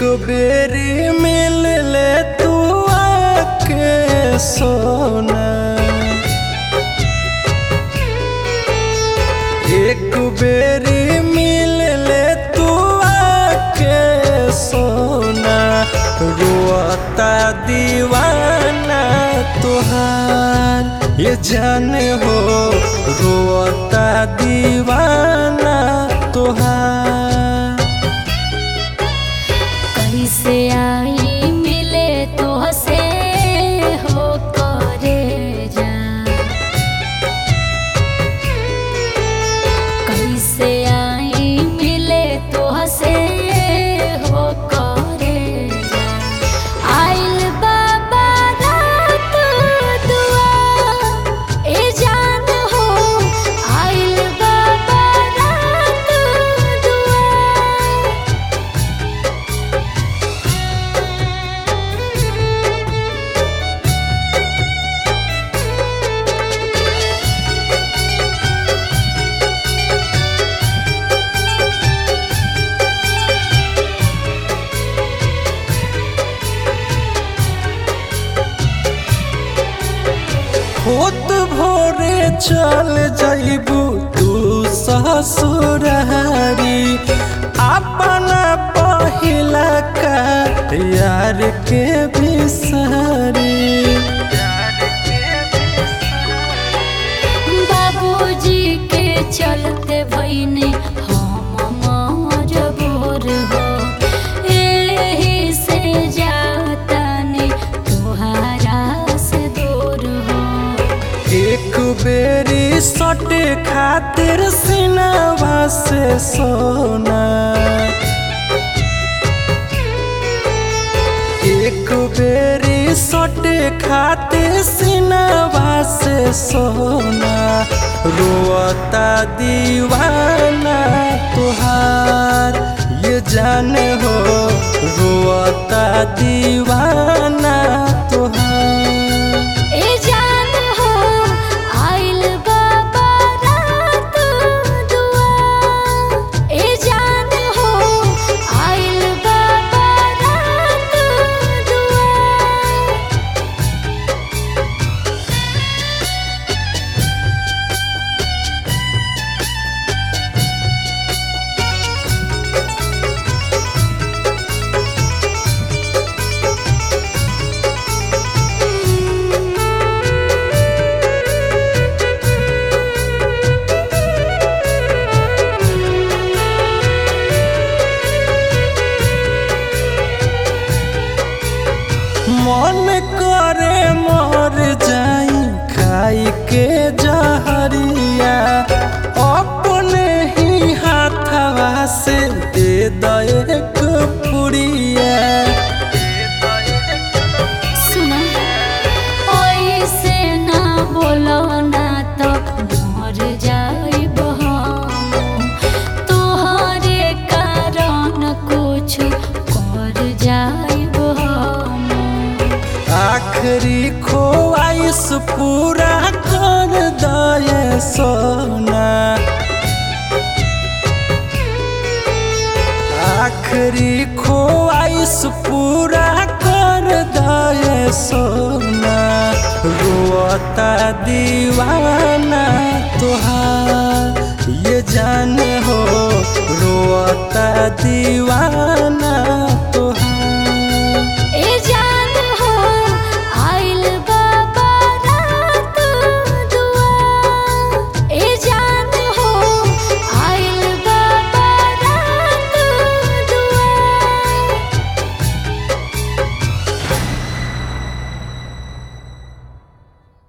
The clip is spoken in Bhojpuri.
बेरी मिल ले तू आके सोना एक बेरी मिल ले तू आके सोना रोता दीवाना तुहार ये जाने हो रोता दीवाना तुहार कैसे आई मिले तो हसे हो करे जा कैसे आई मिले तो हसे हो करे जा आइल बाबा रात दुआ ए जान हो आइल बाबा रात दुआ होत भोरे चल जाइबू तू ससुरारी अपना पहिला का यार के बिसारी बाबूजी के चलते भईने हम मजबूर हो एही से जातानी तोहारा से दूर हो एक बेरी सट खातिर सिनवा से सोना एक बेरी सट खातिर सिनवा से सोना रोता दीवाना तुहार ये जाने हो रोता दीवाना तुहार ए जान हो आइल बाबा रात दुआ ए जान हो आइल बाबा रात दुआ मन करे मर जाई खाई के जहरिया अपने ही हाथवा से दे दे पुड़िया सुना ओइसे ना बोलो ना तो मर जाइब हम तोहरे कारण कुछ कर जाइब हम आखिरी ख्वाइश पूरा कर दे सोना आखिरी ख्वाइश पूरा कर दे सोना रोता दीवाना तुहार ये जान हो रोता दीवाना